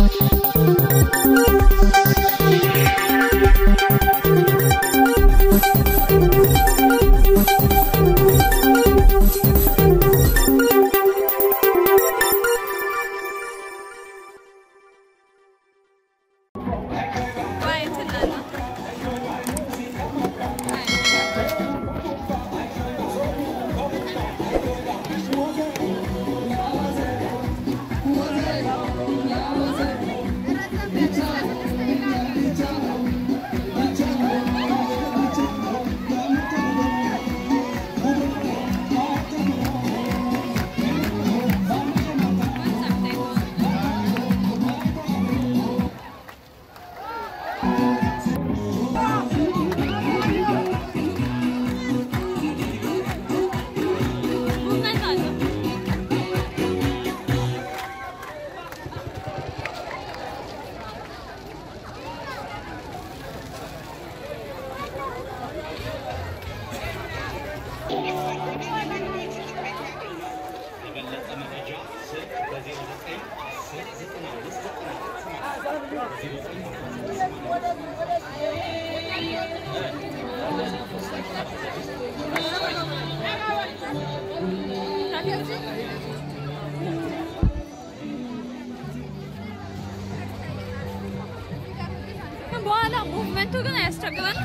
በኋላ ሙቭመንቱ ግን አያስቸግረንም።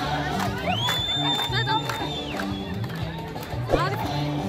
በጣም አሪፍ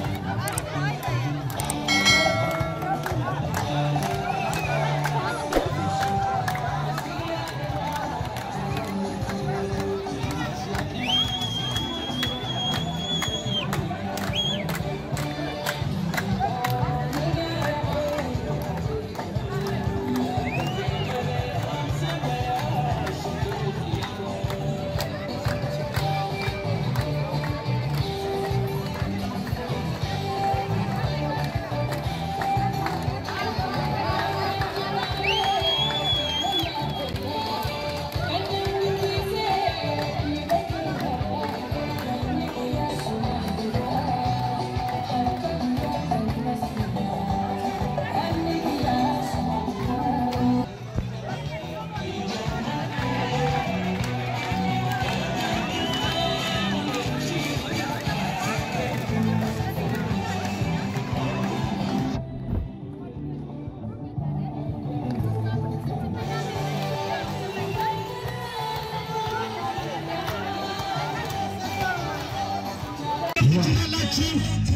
ትችላላችሁ።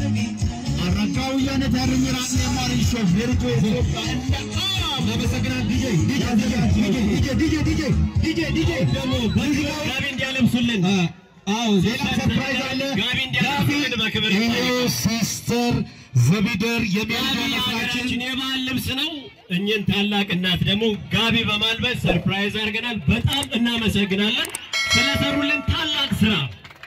አረጋውያን ታርኝራን የማርን ሾፌር ኢትዮጵያ እንደ አመሰግናል። ዲጄ ዲጄ ዲጄ ዲጄ ዲጄ ዲጄ ዲጄ ደግሞ ጋቢ እንዲያለብሱልን አዎ ሌላ ሰርፕራይዝ አለ። ጋቢ እንዲያለብሱልን በክብር ይሄ ሲስተር ዘቢደር የሚያዳ ጋቢ መስራችን የሀገራችን የባህል ልብስ ነው። እኚህን ታላቅ እናት ደግሞ ጋቢ በማልበስ ሰርፕራይዝ አድርገናል። በጣም እናመሰግናለን ስለሰሩልን ታላቅ ስራ።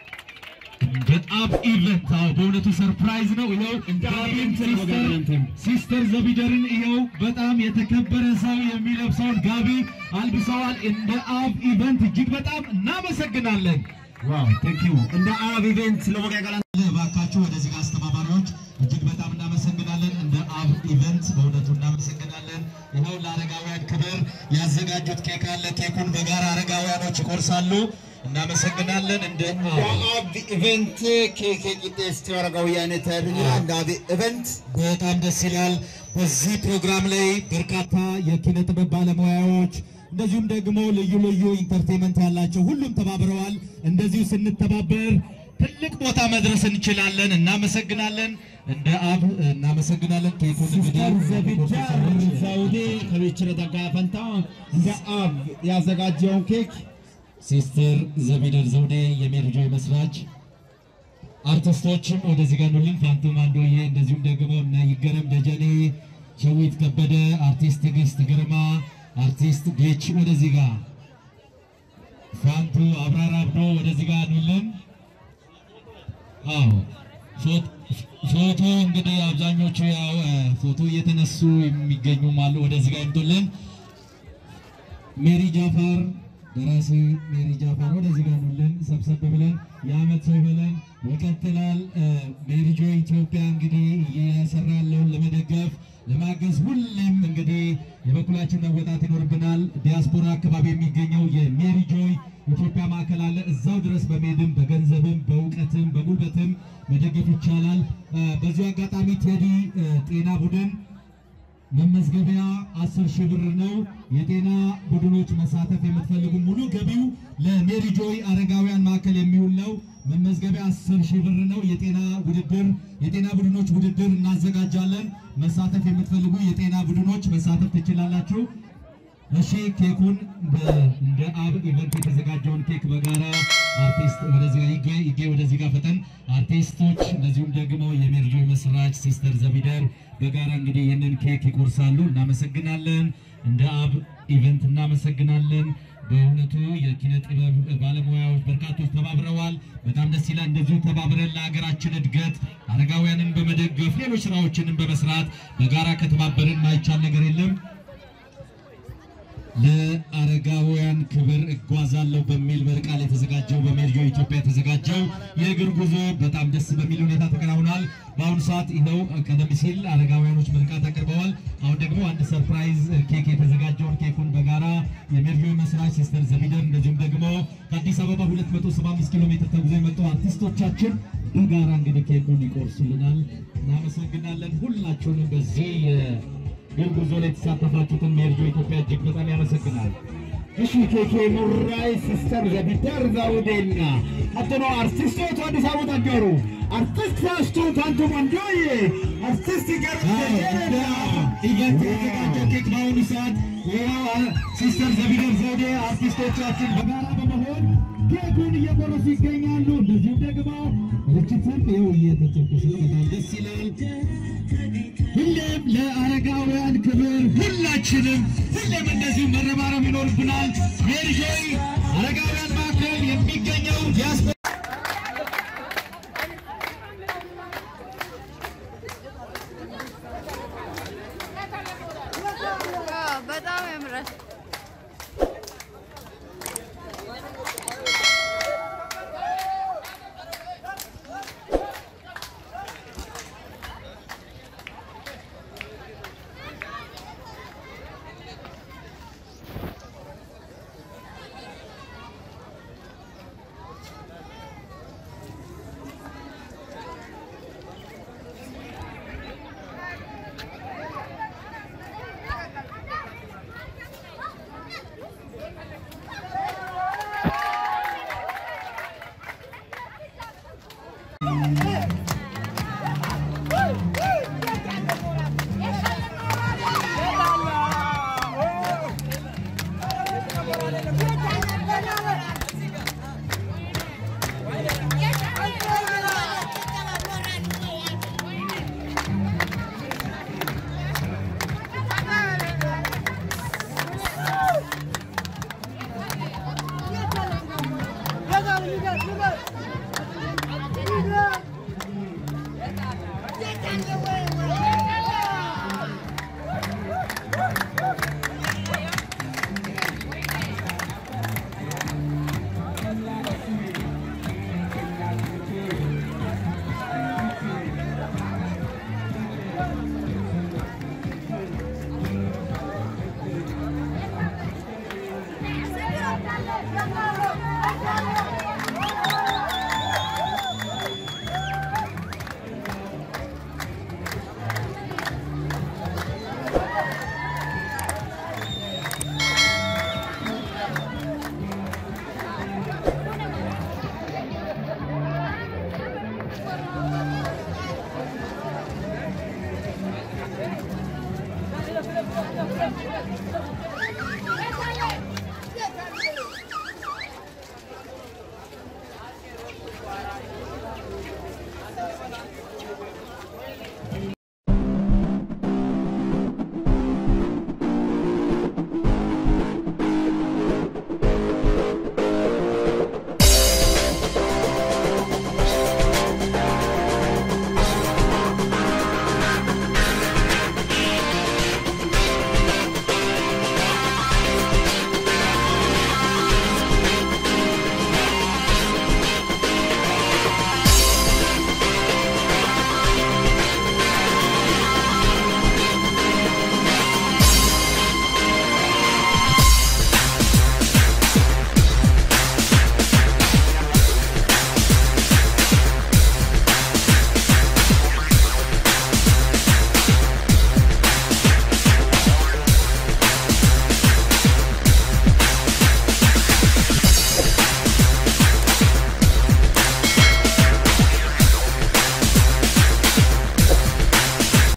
በጣም ኢቨንት አዎ፣ በእውነቱ ሰርፕራይዝ ነው። ይኸው ጋቢም ሲስተር ሲስተር ዘቢደርን ይኸው በጣም የተከበረ ሰው የሚለብሰውን ጋቢ አልብሰዋል። እንደ አብ ኢቨንት እጅግ በጣም እናመሰግናለን። ዋው ቴንክ ዩ እንደ አብ ኢቨንት ለወጋጋላ እባካችሁ ወደዚህ ጋር አስተባባሪዎች እጅግ በጣም እናመሰግናለን። እንደ አብ ኢቨንት በእውነቱ እናመሰግናለን። ይኸው ለአረጋውያን ክብር ያዘጋጁት ኬክ አለ። ኬኩን በጋራ አረጋውያኖች ይቆርሳሉ። እናመሰግናለን። እንደ አብ ኢቨንት ኬኬ ቂጤስቲ ወረጋውያን ተብኛ እንዳቢ ኢቨንት በጣም ደስ ይላል። በዚህ ፕሮግራም ላይ በርካታ የኪነ ጥበብ ባለሙያዎች እንደዚሁም ደግሞ ልዩ ልዩ ኢንተርቴንመንት ያላቸው ሁሉም ተባብረዋል። እንደዚሁ ስንተባበር ትልቅ ቦታ መድረስ እንችላለን። እናመሰግናለን። እንደ አብ እናመሰግናለን። ኬኩን ዘቢዳር ዘውዴ ከቤችረ ደጋ ፈንታ እንደ አብ ያዘጋጀውን ኬክ ሲስተር ዘቢደር ዘውዴ የሜርጆ መስራች አርቲስቶችም ወደዚህ ጋር ኑልን። ፋንቱ ማንዶዬ፣ እንደዚሁም ደግሞ እነ ይገረም ደጀኔ፣ ሸዊት ከበደ፣ አርቲስት ትዕግስት ግርማ፣ አርቲስት ጌች ወደዚህ ጋር ፋንቱ አብራር አብዶ ወደዚህ ጋር ኑልን። አዎ ፎቶ- ፎቶ እንግዲህ አብዛኞቹ ያው እ፣ ፎቶ እየተነሱ የሚገኙም አሉ። ወደዚህ ጋር ይምጡልን። ሜሪ ጃፋር ደራሲ ሜሪ ጃፋር ወደዚህ ጋር ኑልን፣ ሰብሰብ ብለን የዓመት ሰው ብለን ይቀጥላል። ሜሪ ጆይ ኢትዮጵያ እንግዲህ እየሰራ ያለውን ለመደገፍ ለማገዝ ሁሌም እንግዲህ የበኩላችን መወጣት ይኖርብናል። ዲያስፖራ አካባቢ የሚገኘው የሜሪ ጆይ ኢትዮጵያ ማዕከል አለ። እዛው ድረስ በመሄድም በገንዘብም በእውቀትም በጉልበትም መደገፍ ይቻላል። በዚሁ አጋጣሚ ቴዲ ጤና ቡድን መመዝገቢያ አስር ሺህ ብር ነው። የጤና ቡድኖች መሳተፍ የምትፈልጉ ሙሉ ገቢው ለሜሪ ጆይ አረጋውያን ማዕከል የሚውል ነው። መመዝገቢያ አስር ሺህ ብር ነው። የጤና ውድድር የጤና ቡድኖች ውድድር እናዘጋጃለን። መሳተፍ የምትፈልጉ የጤና ቡድኖች መሳተፍ ትችላላችሁ። እሺ ኬኩን እንደ አብ ኢቨንት የተዘጋጀውን ኬክ በጋራ አርቲስት ወደዚህ ጋር ይገኝ ይገኝ ወደዚህ ጋር ፈጠን አርቲስቶች እንደዚሁም ደግሞ የሜሪጆ መስራች ሲስተር ዘቢደር በጋራ እንግዲህ ይህንን ኬክ ይቆርሳሉ። እናመሰግናለን። እንደ አብ ኢቨንት እናመሰግናለን። በእውነቱ የኪነ ጥበብ ባለሙያዎች በርካቶች ተባብረዋል። በጣም ደስ ይላል። እንደዚሁ ተባብረን ለሀገራችን እድገት አረጋውያንን በመደገፍ ሌሎች ስራዎችንም በመስራት በጋራ ከተባበርን ማይቻል ነገር የለም። ለአረጋውያን ክብር እጓዛለሁ በሚል መሪ ቃል የተዘጋጀው በሜሪጆ ኢትዮጵያ የተዘጋጀው የእግር ጉዞ በጣም ደስ በሚል ሁኔታ ተከናውኗል። በአሁኑ ሰዓት ይኸው ቀደም ሲል አረጋውያኖች ምርቃት አቅርበዋል። አሁን ደግሞ አንድ ሰርፕራይዝ ኬክ የተዘጋጀውን ኬኩን በጋራ የሜሪጆ መስራች ሲስተር ዘቢደር እንደዚሁም ደግሞ ከአዲስ አበባ 275 ኪሎ ሜትር ተጉዞ የመጡ አርቲስቶቻችን በጋራ እንግዲህ ኬኩን ይቆርሱልናል። እናመሰግናለን ሁላችሁንም በዚህ ግን ጉዞ ላይ የተሳተፋችሁትን ሜሪጆ ኢትዮጵያ እጅግ በጣም ያመሰግናል። እሺ ኬኬ ሙራይ ሲስተር ዘቢደር ዘውዴና ቀጥሎ አርቲስቶች አዲስ አበባ ተገሩ አርቲስት ፋስቱ ታንቱ ወንዶዬ አርቲስት ገር ኢቨንት የተዘጋጀው ኬክ በአሁኑ ሰዓት ይኸው ሲስተር ዘቢደር ዘውዴ አርቲስቶቻችን በጋራ በመሆን ኬኩን እየቆረሱ ይገኛሉ። እንደዚሁም ደግሞ ርችትም ይኸው እየተጨቁስ ነው። በጣም ደስ ይላል። ሁሌም ለአረጋውያን ክብር ሁላችንም ሁሌም እንደዚሁ መረባረብ ይኖርብናል። ሜሪጆይ አረጋውያን ማዕከል የሚገኘው ዲያስፖራ በጣም ያምራል። Look at